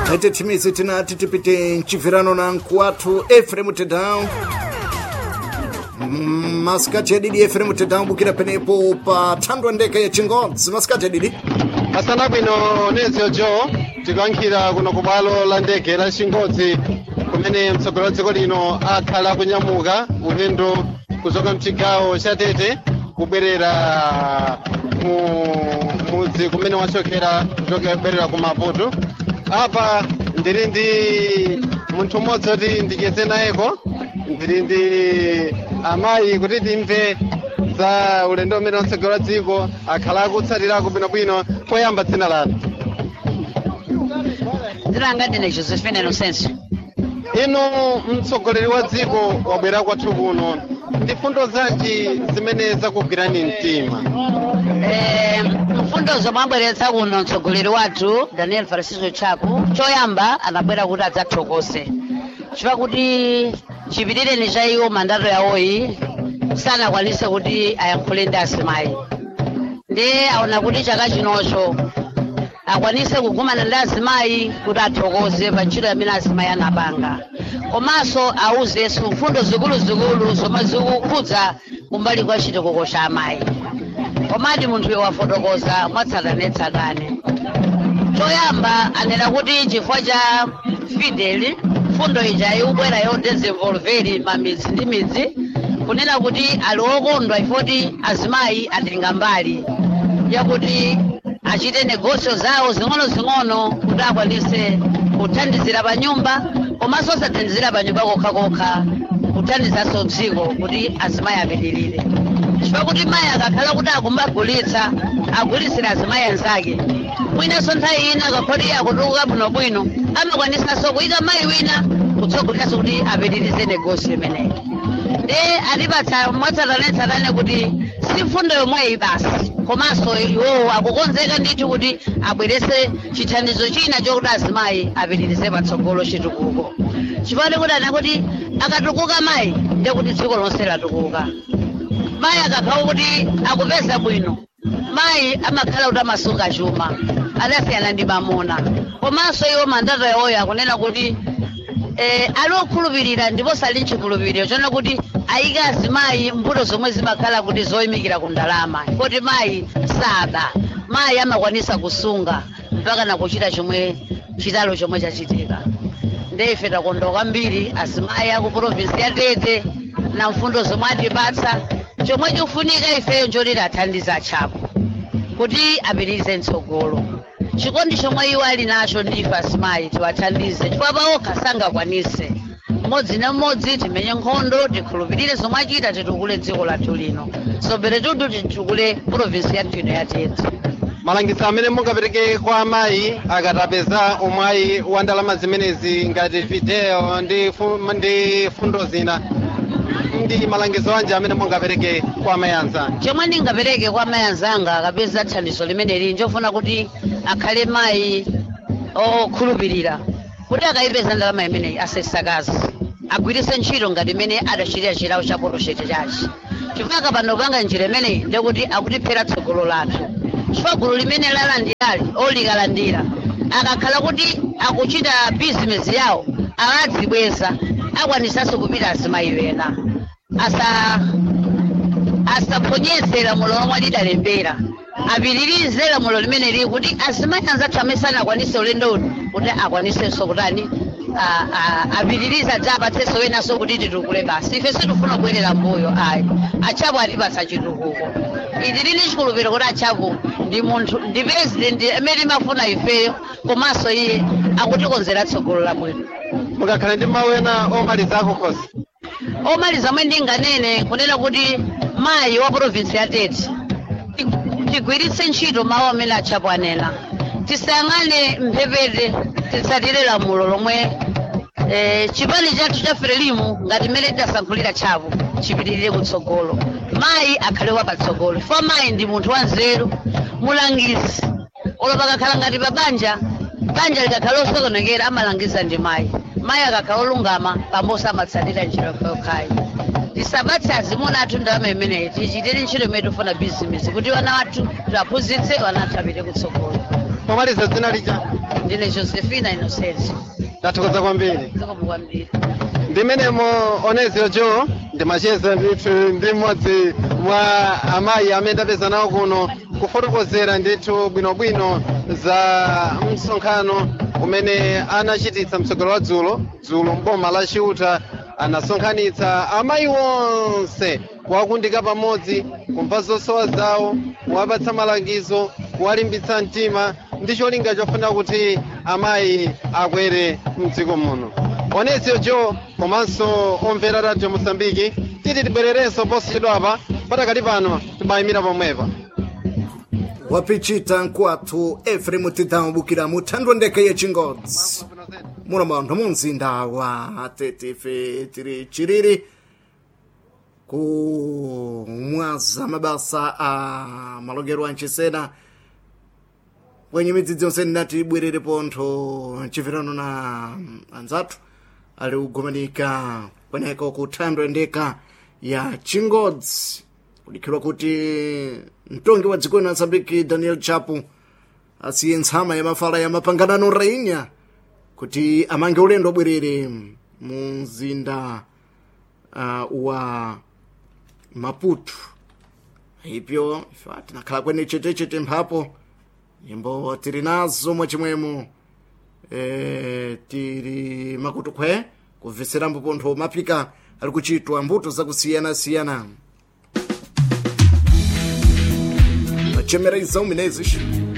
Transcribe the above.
ete timizi tinati tipite mchibvirano na nkuwathu efremu tedown Mm, masikati adidi efremu tedown bukira penepo pa thandwa ndeke ya chingodzi masikati adidi asana bwino nezio jo tikuyankhira kuno ku bwalo la ndege la chingodzi kumene mtsogoleri wa dziko lino akhala kunyamuka ulendo kuchoka mchigawo cha tete kubwerera mu mudzi kumene wachokera kuchoka kubwerera ku maputo apa ndili ndi munthu mmodzi oti ndicheze nayeko ndili ndi amayi kuti timve za ulendo umene mtsogoleri wa dziko akhala akutsatirako bwinobwino poyamba dzina lanu ndilanga ndine josephine inosenso inu mtsogoleri wa dziko wabwera kwathu kuno ndi fundo zanji zimene zakugwirani mtima Eh, mfundo zomwe abweretsa kuno mtsogoleri wathu daniel francisco chaku choyamba anabwera kuti adzathokoze chifukwa kuti chipitireni cha iwo mandato yawoyi sanakwanise kuti ayankhule ndi asimayi ndi aona kuti chaka chinocho akwanise kugumana ndi azimayi kuti athokoze pa ntchito imene azimayi anapanga komanso awuzenso mfundo zikuluzikulu zomwe zikukhudza kumbali kwa chitukuko cha amayi komati munthuyo wafotokoza mwatsatanetsatane choyamba anena kuti chifukwa cha fideli fundo ija ikubwera yodezinvolveri mamidzi ndi midzi kunena kuti ali okondwa ifoti azimayi atenga mbali yakuti achite negosio zawo zing'ono-zing'ono kuti akwanise kuthandizira pa nyumba komanso osathandizira pa nyumba kokha-kokha kuthandizanso dziko kuti azimayi apitirire chifukwa kuti mayi akakhala kuti akumbagulitsa agulitsira azimayi anzake mwinanso nthawi ina akakhoti akutukuka bwinobwino amakwanisanso kuyika mayi wina kutsogoliranso kuti apitirize negosio imeneyi ndi atipatsa mwatsatanetsatane kuti si mfundo yomweyi basi komanso iwowo akukonzeka ndithu kuti abwerese chithandizo china chokuti azimayi apitirize patsogolo chitukuko chifukwa kuti ana kuti akatukuka mayi ndiye kuti dziko lonse latukuka mayi akakhala kuti akupeza bwino mayi amakhala kuti amasunga chuma adasiyana ndi mamuna komanso iwo mandato yawoyo akunena kuti eh, ali okhulupirira ndipo sali nchikhulupiriro chona kuti ayika azimayi mbuto zomwe zimakhala kuti zoyimikira ku ndalama kuti mayi sada mayi amakwanisa kusunga mpaka nakuchita chomwe chitalo chomwe chachitika ndife takondwa kwambiri azimayi aku provinsi ya tete na mfundo zomwe atipatsa chomwe chikufunika ifeyo njoti athandiza atchapo kuti apitirize mtsogolo chikondi chomwe iwo ali nacho ndife azimayi tiwathandize chifukwa paokha sangakwanise mmodzi na mmodzi timenye nkhondo tikhulupirire zomwe achita titukule dziko lathu lino sobere tudu titukule provinsi yathu ino yatete malangizo amene mungapereke kwa amayi akatapeza umwayi wa ndalama zimenezi ngati video ndi, fu, ndi fundo zina ndi malangizo anji amene mungapereke kwa amayi anzanu chomwe ndingapereke kwa mayi anzanga akapeza thandizo limeneli njofuna kuti akhale mayi okhulupirira kuti akayipeza ndalama imeneyi asesakazi agwiritse ntchito ngati imene adachitira chilawo cha poroshete chachi chifukwa kapanda kupanga njira imeneyi ndikuti akutiphera tsogolo lathu chifukwa gulu limene lalandilali olikalandira akakhala kuti akuchita bizinesi yawo akadzibweza akwanisanso kupita azimayi wena asa asaphonyeze lamulo lomwe lidalembera apitirize lamulo limene lili kuti azimayi anzathu amene sanakwanise ulendo uno kuti akwanisenso kutani a- a- apitirize adza apatsenso wenanso kuti titukule basi ife sitifuna kubwerera mbuyo ayi achapo atipatsa chitukuko iti lili chikhulupiriro kuti achapo ndi munthu ndi president amene timafuna ifeyo komanso iye akutikonzera tsogolo labwino mukakhala ndi mawu ena omaliza akukhosi omaliza mwe ndinganene kunena kuti mayi wa provinsi ya tete ti- tigwiritse ntchito mawu amene atchapo anena tisayang'ane mphepete titsatire lamulo lomwe eh, chipani chathu cha frelimu ngati mmene tidasankhulira tchapo chipitirire kutsogolo mayi akhale wapatsogolo chifukwa mayi ndi munthu wanzeru mulangizi olopa kakhala ngati pa banja banja likakhala osokonekera amalangiza ndi mayi mayi akakhala olungama pambuyo amatsatira njira yokhayi tisabatse azimuna athu ndalama imeneyi tichitire ntchito imene tifuna bizinesi kuti wana wathu tiwaphunzitse wana athu apite kutsogolo pomaliza dzina lija ndine josephina innocent ndathokoza kwambiri zikomo kwambiri ndimenemo onezio jo ndimacheza ndithu ndi mmodzi mwa amayi amene ndapeza nawo kuno kufotokozera ndithu bwinobwino za msonkhano umene anachititsa mtsogolo wa dzulo dzulo mboma la chiuta anasonkhanitsa amayi onse kuwakundika pamodzi kumva zosowa zawo kuwapatsa malangizo kuwalimbitsa mtima ndi cholinga chofuna kuti amayi akwere mdziko muno onezio jo komanso omvera radio mosambiki titi tibwererenso posachedwapa patakali pano timayimira pomwepa wapichita nkwathu efremu tidambukira muthandwa ndeke yechingodzi muno mauntho mu mzinda wa tetife tiri chiriri kumwaza mabasa a malongero a nchisena kwenye midzidzi yonse ndinati ibwerere pontho chimvirano na anzathu ali kugumanika kweneko kuthandwa ndeka ya chingodzi kudikhirwa kuti mtongi wa dziko la mozambiki daniel chapu asiye ntsama ya mafala ya mapanganano rainya kuti amange ulendo bwerere mu mzinda uh, wa maputo ipyo ife tinakhala kwene chetechete mphapo nyimbo tiri nazo mwachimwemo e, tiri makutukhwe kubveserambo pontho mapika ali kuchitwa mbuto zakusiyana-siyana machemera izão minezes